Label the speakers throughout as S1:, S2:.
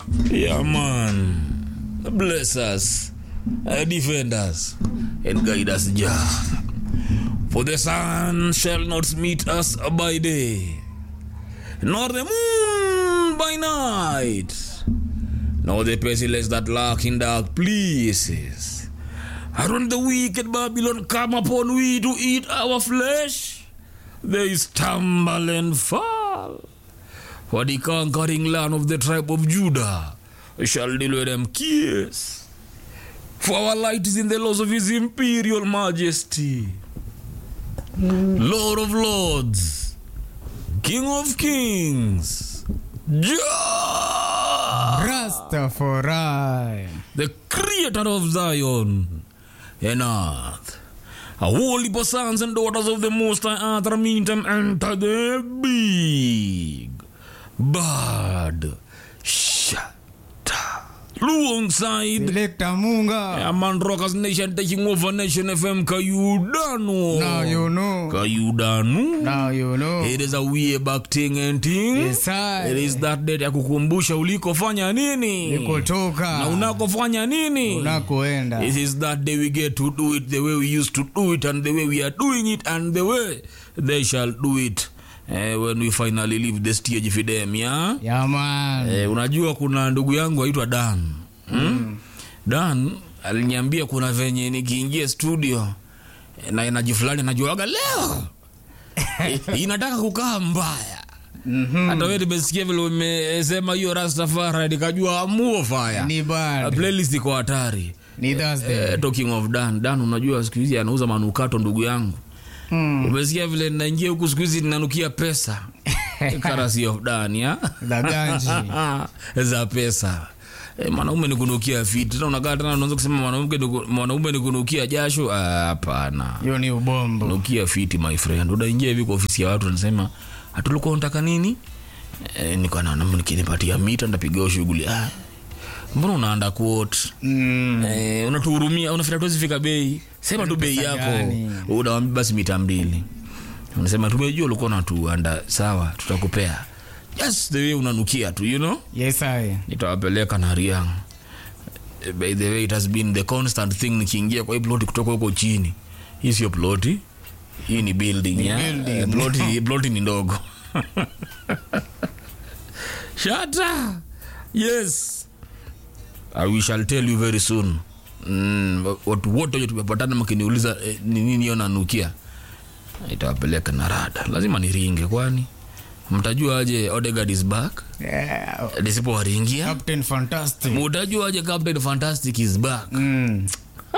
S1: Yeah, man. Bless us, uh, defend us, and guide us, Jah. For the sun shall not meet us by day, nor the moon by night, nor the pestilence that lurk in dark places. And when the wicked Babylon come upon we to eat our flesh, they stumble and fall. For the conquering land of the tribe of Judah shall deal with them kiss. For our light is in the laws of his imperial majesty. Lord of lords, King of kings, Jah,
S2: Rastafari.
S1: the creator of Zion and earth. A holy sons and daughters of the Most High Earth are meantime enter the big bad shata. Alongside
S2: Selector Munga.
S1: yeah, man Rockers Nation taking over Nation FM Kayudano.
S2: Now you know.
S1: Kayudano.
S2: Now you know.
S1: It is a way back thing and thing.
S2: Yes, I.
S1: It is that day ya kukumbusha ulikofanya nini na
S2: Nikotoka.
S1: unakofanya nini
S2: Unakoenda.
S1: It is that day we get to do it the way we used to do it and the way we are doing it and the way they shall do it eh, when we finally leave the stage for them yeah?
S2: Yeah, man.
S1: Eh, unajua kuna ndugu yangu aitwa Dan hmm? Dan aliniambia kuna venye nikiingia studio eh, na enaji fulani najuaga leo eh, inataka kukaa mbaya
S2: Mhm.
S1: hata wewe nimesikia vile umesema hiyo Rastafari nikajua amuo fire
S2: Ni
S1: A
S2: bad.
S1: playlist iko hatari
S2: Ni Thursday.
S1: eh, talking of Dan Dan unajua siku hizi anauza manukato ndugu yangu
S2: Mm.
S1: umesikia vile ninaingia huku siku hizi ninanukia pesa karasi of Dan ya
S2: The ganji.
S1: za pesa E, mwanaume ni kunukia fiti tena unakaa tena unaanza kusema mwanaume ni ku- mwanaume ni kunukia jasho Ah, hapana
S2: Hiyo ni ubombo.
S1: nukia fiti my friend unaingia hivi kwa ofisi ya watu unasema hatulikuwa unataka nini e, niko na namba nikinipatia mita ndapiga shughuli ah mbona unaanda quote
S2: Mm.
S1: eh, unatuhurumia unafikiri tuwezi fika bei sema tu bei
S2: pesa
S1: yako
S2: gani?
S1: unawambia basi mita mbili unasema tumejua ulikuwa unatuanda sawa tutakupea just the way unanukia tu you know
S2: Yes, I.
S1: nitawapeleka na riang by the way it has been the constant thing nikiingia kwa hii ploti kutoka huko chini hii sio ploti hii ni building, ya?
S2: building.
S1: Eh, ploti, ploti ni ndogo shata yes uh, we shall tell you very soon mm, watu wote wenye tumepatana mkiniuliza eh, ni nini hiyo nanukia itawapeleka na rada lazima niringe kwani mtajua aje Odegaard is back
S2: Yeah.
S1: nisipowaringia
S2: Captain Fantastic.
S1: mutajua aje captain fantastic is back
S2: Mm.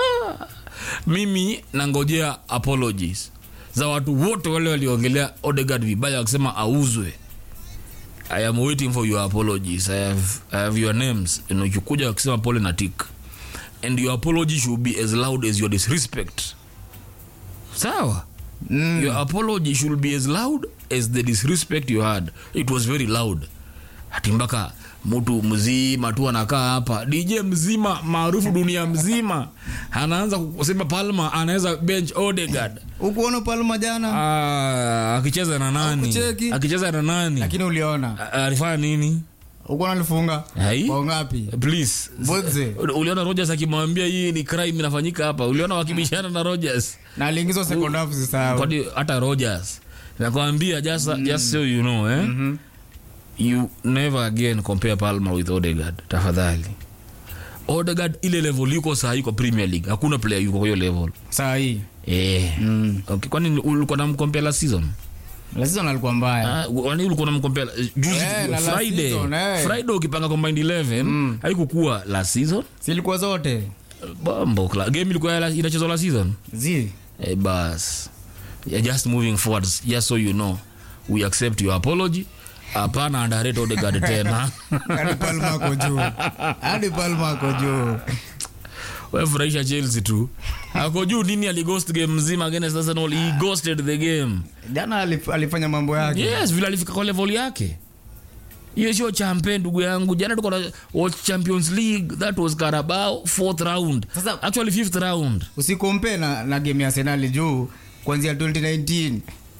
S1: mimi nangojea apologies za watu wote wale waliongelea Odegaard vibaya wakisema auzwe i am waiting for your apologies i have, I have your names you know, ukikuja wakisema pole na tik and your apology should be as loud as your disrespect sawa
S2: Mm.
S1: your apology should be as loud as the disrespect you had it was very loud hati mpaka mtu mzima tu anakaa hapa dj mzima maarufu dunia mzima anaanza kusema palma anaweza bench odegard
S2: Ukuona Palma jana?
S1: Ah, akicheza na nani
S2: Hakucheki.
S1: akicheza na nani
S2: Lakini uliona.
S1: Ah, alifanya nini
S2: Ukuona alifunga?
S1: Hai?
S2: Bao ngapi?
S1: please
S2: Boze.
S1: uliona rogers akimwambia hii ni crime inafanyika hapa uliona wakibishana na rogers
S2: Na aliingizwa second half sisahau.
S1: kwani hata rogers nakwambia just, just so you know eh?
S2: Mhm.
S1: you never again compare palma with odegard tafadhali odegard ile level yuko saa hii kwa premier league hakuna player yuko kwa hiyo level
S2: Saa hii.
S1: eh.
S2: Mm.
S1: okay, kwani ulikuwa namkompea last season
S2: La season alikuwa mbaya.
S1: Ah, kwani ulikuwa namkompea juzi
S2: Eh, na last
S1: friday
S2: season, eh.
S1: friday ukipanga combined 11 haikukuwa last season
S2: Silikuwa zote.
S1: bombo kla- game ilikuwa ya la- inachezwa last season
S2: Zi.
S1: eh, bas yeah, just moving forward just so you know we accept your apology hapana underrate Odegaard tena
S2: Hadi Palma ako juu. Hadi Palma ako juu.
S1: wefurahisha chelsea tu ako juu nini alighost game mzima against arsenal he ghosted the game
S2: Jana alif- alifanya mambo yake.
S1: yes vile alifika kwa level yake hiyo sio champe ndugu yangu jana tuko na watch champions league that was carabao fourth round
S2: Sasa-
S1: actually fifth round
S2: Usikompe na, na game ya Arsenal juu kuanzia 2019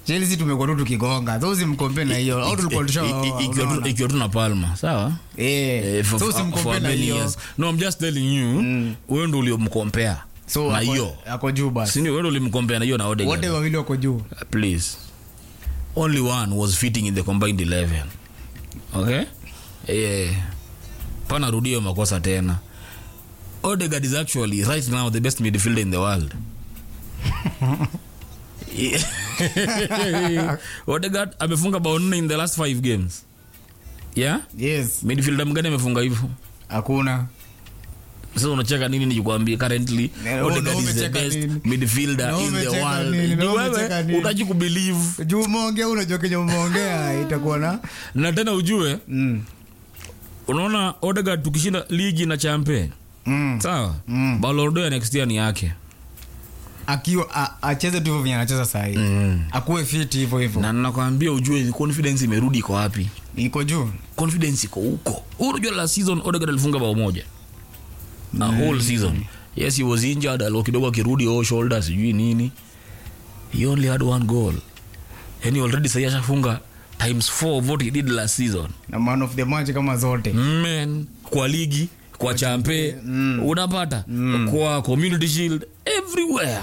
S2: chelsea tumekuwa tu tukigonga so usimkompe na hiyo au tulikuwa tusha
S1: I- i- ikiwa tu-
S2: unaona?
S1: ikiwa tu na palma sawa
S2: Eh,
S1: Eh, for-
S2: so
S1: for- for
S2: usimkompe na
S1: many
S2: hiyo
S1: years. no i'm just telling you wewe ndo uliomkompea
S2: so
S1: na
S2: ako-
S1: hiyo
S2: ako juu basi
S1: sindio wewe ndo ulimkompea na hiyo na Odegaard.
S2: wote wawili wako juu
S1: please only one was fitting in the combined 11 okay yeah. pana rudio makosa tena Odegaard is actually right now the best midfielder in the world Yeah. Odegaard amefunga bao nne in the last five games yeah
S2: yes
S1: midfielder mgani amefunga hivyo
S2: hakuna
S1: sasa unacheka nini nikikwambia currently
S2: Eh,
S1: Odegaard
S2: na
S1: is the
S2: umecheka
S1: best
S2: nini?
S1: midfielder
S2: Na
S1: in the
S2: umecheka
S1: world
S2: nini? Na
S1: Ni
S2: umecheka
S1: wewe
S2: nini?
S1: utaji kubelieve
S2: juu umeongea unajua kenye umeongea itakuwa na
S1: na tena ujue
S2: mm.
S1: unaona Odegaard tukishinda ligi na champe
S2: Mm.
S1: sawa
S2: Mm.
S1: Ballon d'Or ya next year ni yake
S2: akiwa a- acheze tu hivyo venye anacheza sahii
S1: Mm.
S2: akuwe fit hivyo hivyo
S1: na nakwambia ujue confidence imerudi iko wapi
S2: iko juu
S1: confidence iko huko Wewe unajua last season Odegaard alifunga bao moja na whole season yes he was injured alo kidogo akirudi oh shoulder sijui nini he only had one goal yani already sasa ashafunga times 4 of what he did last season
S2: na man of the match kama zote
S1: men kwa ligi kwa champe unapata kwa community shield everywhere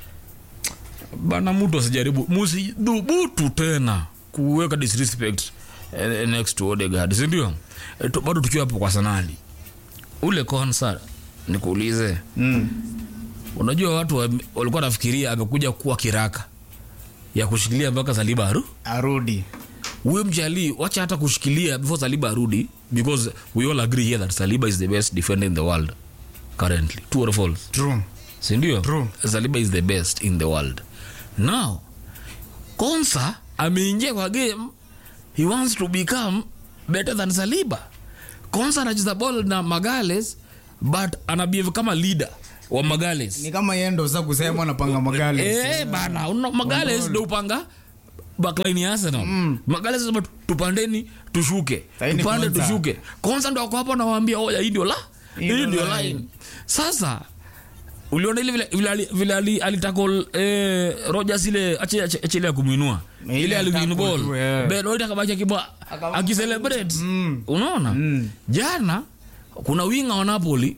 S1: bana mtu asijaribu musidhubutu tena kuweka disrespect eh, next to Odegaard sindio Eh, tu- bado tukiwa hapo kwa sanali ule konsa nikuulize
S2: mm.
S1: unajua watu wa- walikuwa nafikiria amekuja kuwa kiraka ya kushikilia mpaka saliba aru
S2: arudi
S1: huyo mjali wacha hata kushikilia before saliba arudi because we all agree here that saliba is the best defender in the world currently true or false
S2: true
S1: sindio
S2: True.
S1: saliba is the best in the world now konsa ameingia kwa game he wants to become better than saliba konsa anacheza ball na magales but anabehave kama leader wa magales
S2: ni kama yendo sa kusema anapanga magari
S1: Eh, bana una, magales ndo upanga backline ya Arsenal magales sema tu- tupandeni tushuke
S2: Saini
S1: tupande
S2: Konza.
S1: tushuke konsa ndo ako hapo nawaambia oya hii ndio la
S2: Hii
S1: hii
S2: ndio
S1: ndio
S2: line."
S1: line sasa uliona ile vile- vile ali- vile ali- alitakol eh, Rogers ile ache ache ache ile ya kumuinua
S2: Ile
S1: ile aliwin
S2: tackle
S1: ball
S2: tu, eh.
S1: Ben White akabaki akibwa
S2: Akawa-
S1: akicelebrate
S2: Mm.
S1: unaona
S2: Mm.
S1: jana kuna winga wa Napoli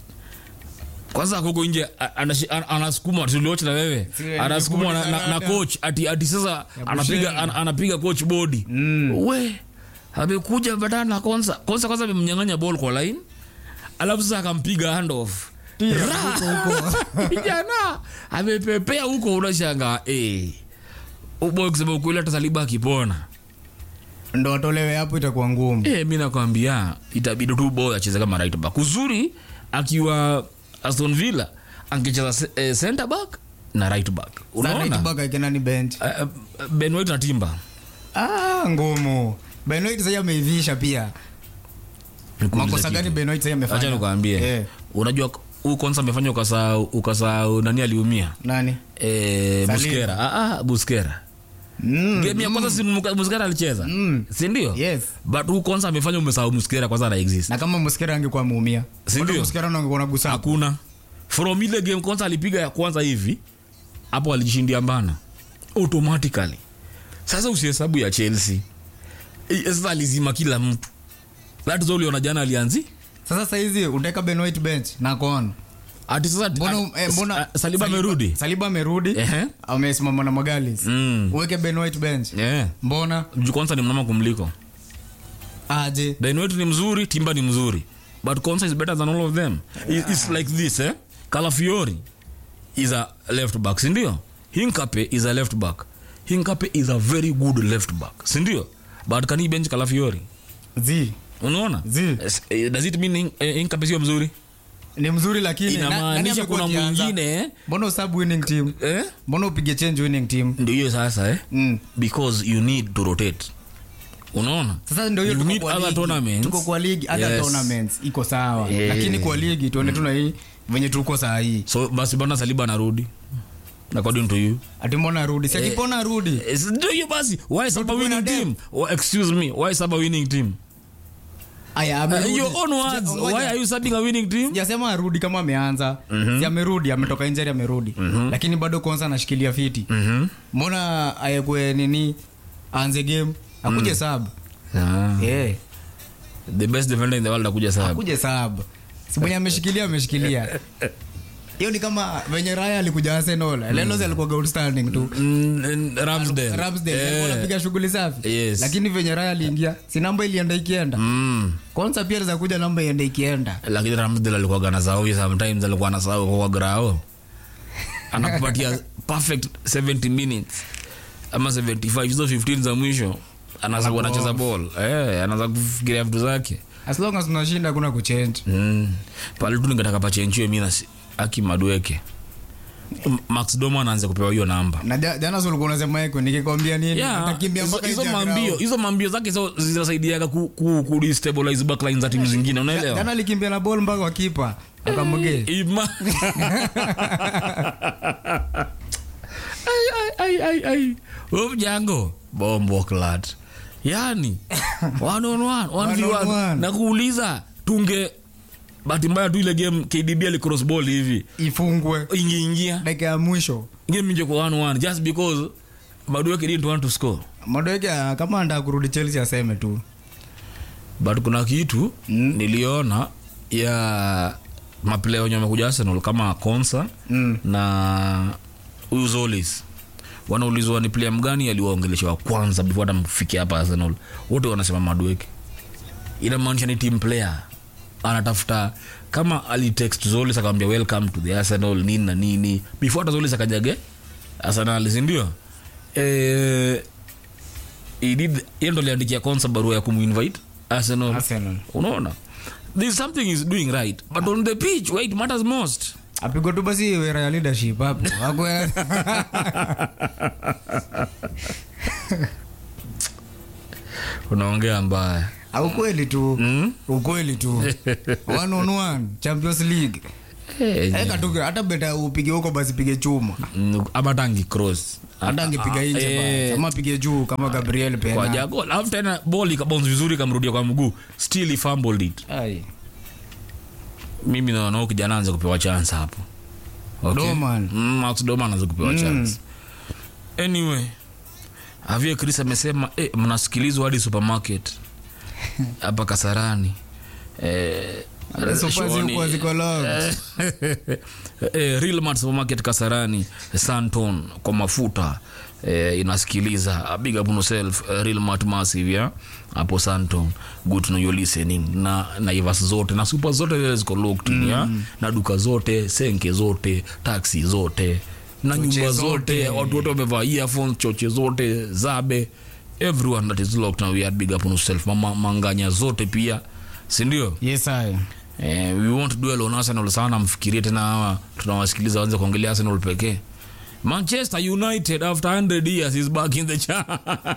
S1: kwanza koko nje a- anashi- an- anasukuma tuliocha na wewe
S2: Sile,
S1: anasukuma na, na, na
S2: nilikuuliza
S1: coach ati, ati sasa anapiga an, anapiga coach body
S2: Mm.
S1: we amekuja badana na konsa konsa kwanza amemnyang'anya ball kwa line alafu sasa akampiga handoff jana amepepea huko unashanga eh uboy kusema ukweli hata saliba akipona
S2: ndo watolewe hapo itakuwa ngumu
S1: Eh, mi nakwambia itabidi tu boy acheze kama right back uzuri akiwa aston villa angecheza se- eh, center back na right back unaona
S2: unaona ikenani bench
S1: Eh, eh, ben white na timba
S2: ah, ngumu benoit sasa ameivisha pia makosa gani benoit sasa
S1: acha
S2: amefanya
S1: nikwambie
S2: Eh,
S1: unajua huyu konsa amefanya ukasahau ukasahau nani aliumia
S2: nani
S1: eh,
S2: Saliba.
S1: buskera ah, ah, buskera
S2: mm.
S1: game ya kwanza si Muka- buskera alicheza
S2: Mm.
S1: si ndio
S2: yes
S1: but huyu konsa amefanya umesahau buskera kwanza ana exist
S2: na kama muskera angekuwa ameumia
S1: Si
S2: Bado
S1: ndio?
S2: muskera ndo angekuwa nagusa
S1: hakuna from ile game kwanza alipiga ya kwanza hivi hapo alijishindia mbana automatically sasa usihesabu ya chelsea Eh, sasa alizima kila mtu that is all uliona jana alianzi
S2: sasa saizi utaweka benoit bench na kon
S1: ati sasa
S2: mbona eh, mbona
S1: ah, saliba amerudi
S2: saliba amerudi
S1: Ehe.
S2: amesimama na magalis
S1: Mm.
S2: uweke benoit bench
S1: yeah.
S2: mbona
S1: Juu kwanza ni mnama kumliko
S2: aje
S1: Ben White ni mzuri timba ni mzuri but Konsa is better than all of them yeah. it's like this eh? Calafiori is a left back sindio Hinkape is a left back Hinkape is a very good left back sindio but can he bench Calafiori
S2: zi
S1: unaona
S2: Zi.
S1: Yes, eh, does it mean Hin- eh, Hinkape sio mzuri
S2: ni mzuri lakini na- nani
S1: inamaanisha
S2: amekuwa
S1: kuna
S2: akianza?
S1: mwingine eh?
S2: mbona usub winning team
S1: eh?
S2: mbona upige change winning team
S1: ndio hiyo sasa eh?
S2: mm.
S1: because you need to rotate unaona
S2: sasa ndio hiyo
S1: You
S2: tuko
S1: need
S2: kwa
S1: other
S2: ligi.
S1: tournaments.
S2: tuko kwa ligi hata
S1: Yes.
S2: tournaments iko sawa
S1: Yeah.
S2: lakini kwa ligi tuone tuna hii venye tuko saa hii
S1: so basi bana saliba anarudi according to you
S2: ati mbona arudi si akipona arudi
S1: Yes, ndio hiyo basi why saba
S2: tukuwe na
S1: winning
S2: dem.
S1: team oh, excuse me why saba winning team
S2: aya
S1: Uh,
S2: amerudi.
S1: your own words.
S2: Ngoja.
S1: Why are you starting a winning team?
S2: sijasema arudi kama ameanza si amerudi ametoka injari amerudi lakini bado konsa anashikilia fiti mbona ayekwe nini aanze game akuje sab
S1: Ah.
S2: yeah.
S1: The best defender in the world akuja saba.
S2: akuje sab si mwenye ameshikilia ameshikilia hiyo ni kama venye raya alikuja arsenal lelos alikuwa outstanding tu
S1: Mm, mm, Ramsdale.
S2: Ramsdale
S1: Eh.
S2: alikuwa anapiga shughuli safi
S1: Yes.
S2: lakini venye raya aliingia si namba ilienda ikienda
S1: Mm.
S2: kwanza pia za kuja namba iende ikienda
S1: lakini Ramsdale alikuwa ganasahau sometimes alikuwa anasahau kwa grao anakupatia perfect 70 minutes ama 75 hizo 15 za mwisho anaanza kuwa anacheza ball eh anaanza kufikiria vitu zake
S2: as long as tunashinda kuna kuchange
S1: mm. pale tu ningetaka pachenchiwe mimi na si- aki madweke M- Max Doma anaanza kupewa hiyo namba
S2: na ja- jana si ulikuwa unasema eko nikikwambia nini
S1: Yeah,
S2: atakimbia
S1: hizo-
S2: mpaka
S1: hizo
S2: nje ya
S1: mambio
S2: ground.
S1: hizo mambio zake hizo zinasaidiaga ku, ku, ku destabilize backline za timu zingine unaelewa
S2: jana alikimbia na ball mpaka wakipa akamge
S1: Ima. ai, ai, ai, ai, ai. Huyo mjango bombo clat yani one on one, one v
S2: One on
S1: one.
S2: one.
S1: na kuuliza tunge bahati mbaya tu ile game kdb alicross ball hivi
S2: ifungwe
S1: ingeingia
S2: dakika ya mwisho
S1: game inje kwa one one just because madueke didn't want to score
S2: madoeke kama andaa kurudi chelsea aseme tu
S1: but kuna kitu
S2: Mm.
S1: niliona ya maplaya wenye wamekuja arsenal kama consa
S2: Mm.
S1: na huyu zolis wanaulizwa ni player mgani aliwaongelesha wa kwanza before hata mfikia hapa arsenal wote wanasema madweke inamaanisha ni team player anatafuta kama alitext zolis akamwambia welcome to the arsenal nini na nini before hata zolis akajage arsenal sindio eh, he did yeye ndo aliandikia konsa barua ya kumuinvite arsenal
S2: Arsenal.
S1: unaona there's something is doing right but on the pitch where it matters most
S2: apigwa tu basi wera ya leadership hapo Hakwe-
S1: unaongea mbaya
S2: ukweli tu
S1: mm?
S2: ukweli tu one on one champions league
S1: hey,
S2: eka tu hata beta upige huko basi pige chuma
S1: ama tangi cross
S2: hata angepiga
S1: Ah,
S2: nje
S1: eh,
S2: basi ama pige juu kama gabriel
S1: kwa
S2: pena
S1: jago alafu tena ball ikabounce vizuri ikamrudia kwa mguu still he fumbled it
S2: Ai.
S1: mimi naona huyu kijana anza kupewa chance hapo
S2: Doman.
S1: mm, Max Doman anaanza kupewa chance anyway avie chris amesema eh, mnasikilizwa hadi supermarket hapa kasarani eh,
S2: Hata sofa
S1: Shoni,
S2: zilikuwa ziko locked.
S1: eh, Real Mart supermarket kasarani santon kwa mafuta eh, inasikiliza A big up on yourself eh, Real Mart massive ya hapo santon good to know you're listening na naivas zote na super zote ziko locked mm. ya na duka zote senke zote taxi zote na
S2: Choche
S1: nyumba zote
S2: zote.
S1: watu wote wamevaa earphones choche zote zabe everyone that is locked now we are big up on yourself mama manganya zote pia sindio
S2: yes I.
S1: Eh, we won't dwell on Arsenal sana, mfikirie tena hawa tunawasikiliza wanze kuongelea Arsenal pekee. Manchester United after 100 years is back in the cha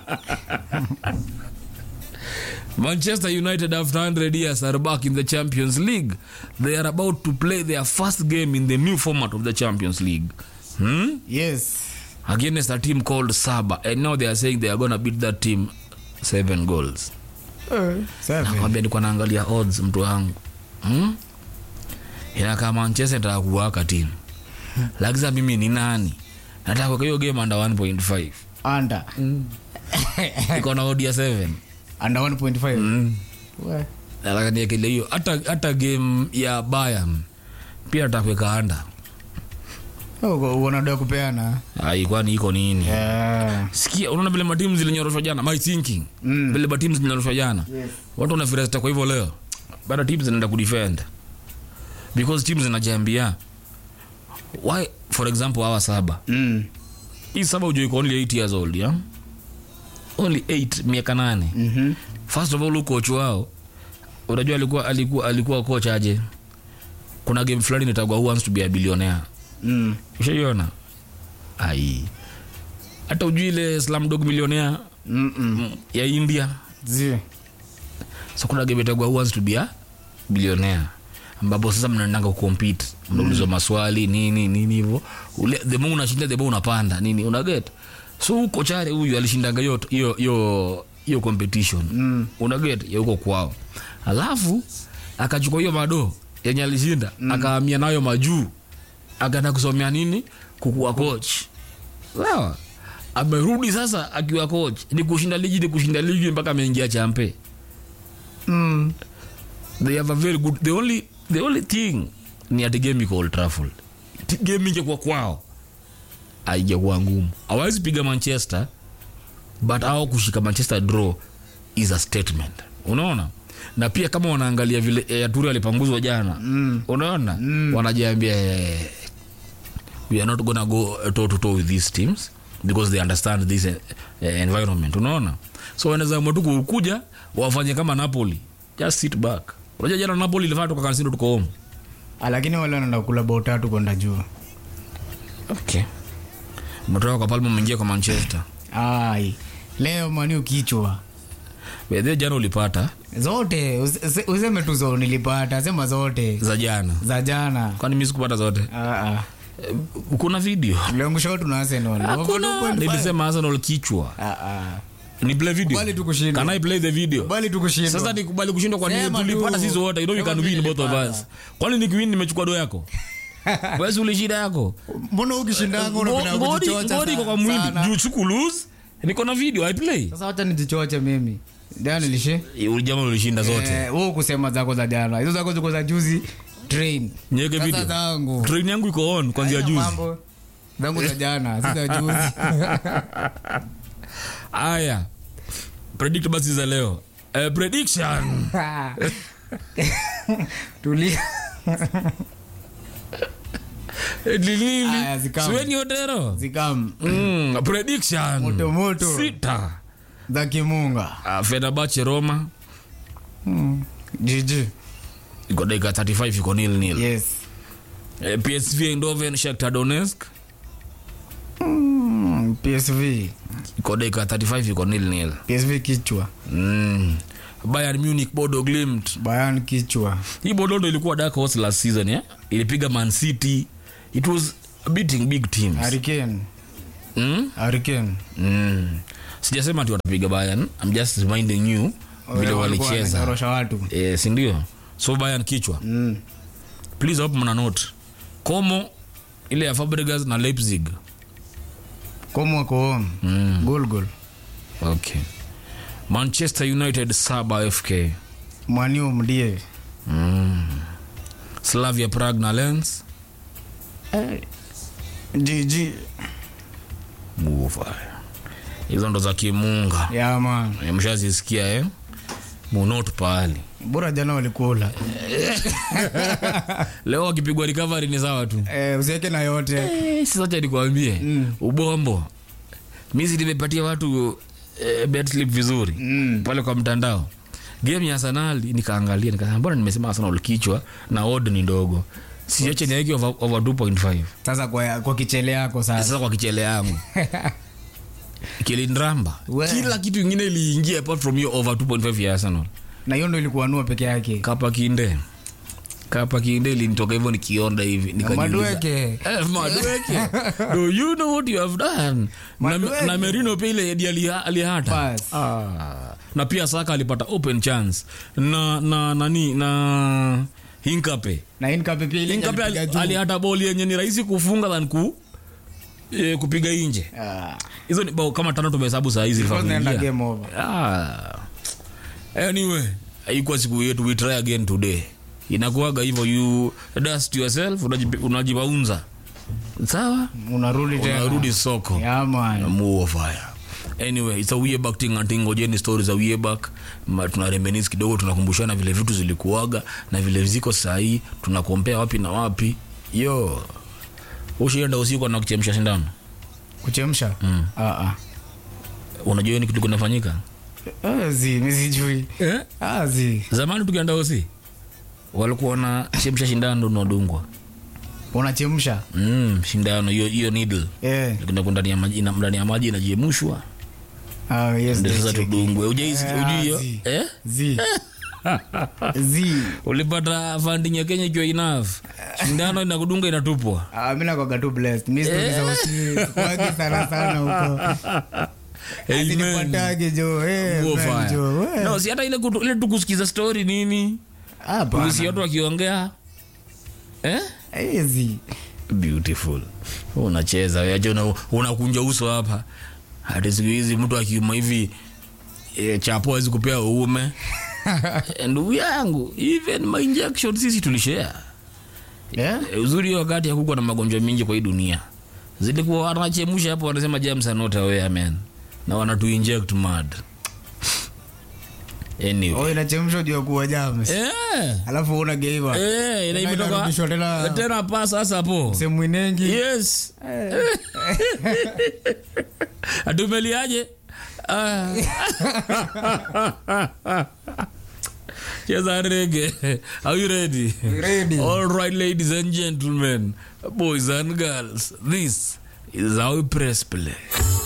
S1: Manchester United after 100 years are back in the Champions League. They are about to play their first game in the new format of the Champions League. Hmm?
S2: yes
S1: Against a team called Saba. And now they are saying they are going to beat that team seven goals.
S2: Seven.
S1: nakwambia nilikuwa naangalia odds mtu wangu hmm? inakaa manchester nataka kuwaka timu lakini sasa mimi ni nani nataka kuweka hiyo game under 1.5
S2: under
S1: iko na odia 7
S2: under 1.5
S1: mm.
S2: We.
S1: nataka niekele hiyo hata hata game ya bayern pia nataka kuweka anda
S2: Oh, unadoa kupeana
S1: ai kwani iko nini
S2: Yeah.
S1: sikia unaona vile matimu zilinyoroshwa jana my thinking
S2: Mm.
S1: vile matimu zilinyoroshwa jana watu wanafirasta kwa hivyo leo bado timu zinaenda kudefend because timu zinajiambia why for example hawa saba
S2: Mm.
S1: hii saba ujue iko only 8 years old yeah? only 8 miaka nane
S2: Mhm.
S1: first of all huyu coach wao unajua alikuwa alikuwa alikuwa coach aje kuna game fulani nitagwa who wants to be a billionaire
S2: Mm.
S1: ushaiona ai hata ujui ile slamdog millionaire
S2: Mm-mm.
S1: mm, ya india
S2: Zi.
S1: so kuna game itagwa who wants to be a billionaire ambapo sasa mnaendanga kucompete mnaulizwa maswali nini nini hivyo Ule- the more unashinda the more unapanda nini unaget so huko chare huyu alishindanga hiyo hiyo hiyo hiyo competition mm. unaget ya huko kwao alafu akachukua hiyo mado yenye alishinda mm. akahamia nayo majuu akaenda kusomea nini kukuwa coach sawa amerudi sasa akiwa coach ni kushinda ligi ni kushinda ligi mpaka ameingia champe
S2: Mm.
S1: they have a very good the only the only thing ni ati game iko Old Trafford Ti- game ingekuwa kwao haijakuwa ngumu hawawezi piga manchester but au kushika manchester draw is a statement unaona na pia kama wanaangalia vile eh, aturi alipanguzwa jana mm. unaona mm. wanajiambia eh, we are not gonna go toe to toe with these teams because they understand this eh, eh, environment unaona so wanaweza amua tu kukuja wafanye kama napoli just sit back unajua jana napoli ilifanya toka kansino tuko home
S2: Ah, lakini wale wanaenda kula bao tatu kwenda juu
S1: okay umetoka kwa palma umeingia kwa manchester
S2: ai leo mani ukichwa
S1: bedhe jana ulipata
S2: zote usi- usi- useme tu zo nilipata sema zote
S1: za jana
S2: za jana
S1: kwani mi sikupata zote
S2: Ah, ah.
S1: Eh, kuna video
S2: Tuliangusha watu na Arsenal.
S1: hakuna
S2: 2.5.
S1: nilisema arsenal kichwa
S2: Ah, ah.
S1: ni play video
S2: Kubali tu kushindwa.
S1: can i play the video
S2: Kubali tu kushindwa.
S1: sasa nikubali kushindwa kwa nini
S2: Sema
S1: tulipata
S2: tu.
S1: sisi wote you know we
S2: Sema
S1: can win both of
S2: tulipata.
S1: us kwani nikiwin nimechukua do yako basi ulishinda yako
S2: mbona ukishindanga unapenda
S1: Ngo- ngori
S2: kujichocha
S1: ngori iko kwa
S2: sana.
S1: mwili
S2: Sana.
S1: juu siku lose niko na video i play
S2: sasa wacha nijichoche mimi jana nilishe
S1: ulijama ulishinda zote
S2: Eh, wewe kusema zako za jana hizo zako ziko za juzi train
S1: nyeke
S2: Sasa
S1: video
S2: zangu
S1: train yangu iko on kuanzia
S2: Haina
S1: juzi
S2: mambo. zangu za jana si za juzi
S1: aya predict basi za leo eh, prediction
S2: tulia
S1: Eh, lilili
S2: Aya, zikamu.
S1: siweni otero
S2: zikam
S1: mm, prediction
S2: Moto, moto.
S1: sita
S2: za kimunga
S1: uh, fenabache roma
S2: jiji
S1: iko dakika 35 iko nil nil
S2: yes
S1: eh, psv eindhoven shakhtar donetsk
S2: Mm, psv
S1: iko dakika 35 iko nil nil
S2: psv kichwa
S1: mm. bayern munich bodo glimt
S2: bayan kichwa
S1: hii bodo ndo ilikuwa dark horse last season yeah? ilipiga man city it was beating big teams
S2: hurricane
S1: mm?
S2: hurricane
S1: mm. sijasema ati watapiga bayern i'm just reminding you vile
S2: Walikuwa
S1: walicheza
S2: wananyorosha watu
S1: eh, sindio so bayern kichwa
S2: mm.
S1: please hope mna note como ile ya fabregas na leipzig
S2: komo wako home
S1: mm.
S2: gol gol
S1: okay manchester united saba fk
S2: mwaniu mdie
S1: mm. slavia prague na lens
S2: jiji
S1: mufa hizo ndo za kimunga
S2: yama
S1: Eh, mshazisikia eh? munot pahali
S2: bora jana walikula
S1: leo wakipigwa recovery ni sawa tu
S2: eh, usiweke na yote
S1: Eh, sasa nikwambie
S2: Mm.
S1: ubombo mizi nimepatia watu eh, bet slip vizuri
S2: Mm.
S1: pale kwa mtandao game ya arsenal nikaangalia nikasema mbona nimesema arsenal kichwa na odd ni ndogo siache niweke over, over 2.5
S2: sasa kwa, kwa kichele yako sasa
S1: sasa kwa kichele yangu kilindramba
S2: We.
S1: kila kitu ingine iliingia apart from hiyo over 2.5 ya arsenal
S2: na hiyo ndo ilikuwa nua peke yake
S1: kapa kinde kapa kinde ilinitoka hivyo nikionda hivi nikajiuliza,
S2: Madueke.
S1: Eh, madueke do you know what you have done na,
S2: Madueke.
S1: na merino pia ile hadi ali- alihata
S2: Pass.
S1: ah. na pia saka alipata open chance na na nani na hinkape
S2: na inkape pia ile
S1: hinkape
S2: alipiga
S1: ali-
S2: juu.
S1: alihata boli yenye ni rahisi kufunga than ku e, kupiga nje
S2: Ah,
S1: hizo ni bao kama tano tumehesabu saa hizi
S2: because naenda
S1: familia.
S2: game over
S1: Ah. anyway haikuwa siku yetu we try again today inakuwaga hivyo you dust yourself unajipi- unajibaunza sawa
S2: unarudi tena
S1: unarudi soko
S2: Yeah, man.
S1: Move fire anyway it's a way back thing and thing ngojeni stories za way back Ma- tuna reminisce kidogo tunakumbushana vile vitu zilikuwaga na vile ziko sahii tunakompea wapi na wapi yo ushienda usiku na kuchemsha sindano
S2: kuchemsha
S1: Mm.
S2: Ah, ah.
S1: unajua ni kitu kinafanyika
S2: Ah, zi mi sijui
S1: eh?
S2: Ah, zi
S1: zamani tukienda osi walikuwa na chemsha shindano unadungwa
S2: unachemsha
S1: mm, shindano hiyo hiyo needle
S2: Eh.
S1: Inakwenda ndani ya maji ina- ndani ya maji inajemushwa
S2: Ah, yes,
S1: ndio sasa
S2: check.
S1: tudungwe ujaisi
S2: Eh,
S1: ujui hiyo
S2: zi.
S1: eh
S2: zi zi
S1: ulipata funding ya Kenya ikiwa enough shindano inakudunga inatupwa
S2: Ah, mi nakwaga tu blessed mi stori za usi kwagi sana sana huko
S1: Amen.
S2: Asinipatage jo eh,
S1: Huo
S2: man,
S1: fire.
S2: jo, eh.
S1: no si hata ile kutu- ile tukusikiza story nini
S2: Hapana.
S1: usi watu wakiongea eh?
S2: Easy.
S1: beautiful unacheza yacho una- unakunja uso hapa hadi siku hizi mtu akiuma hivi e, chapo awezi kupea uume Eh, ndugu yangu even my injection sisi tulishare
S2: Yeah?
S1: Eh, uzuri hiyo wakati hakukuwa na magonjwa mingi kwa hii dunia zilikuwa wanachemusha hapo wanasema germs are not aware man na wanatu inject mad anyway
S2: Oh, inachemshwa juu ya kuwa jams
S1: eh
S2: alafu unageiva
S1: eh ina imetoka
S2: inarudishwa tena
S1: tena pa sasa hapo
S2: sehemu inengi
S1: yes atumeliaje Ah. cheza rege are you ready
S2: Ready.
S1: all right ladies and gentlemen boys and girls this is how we press play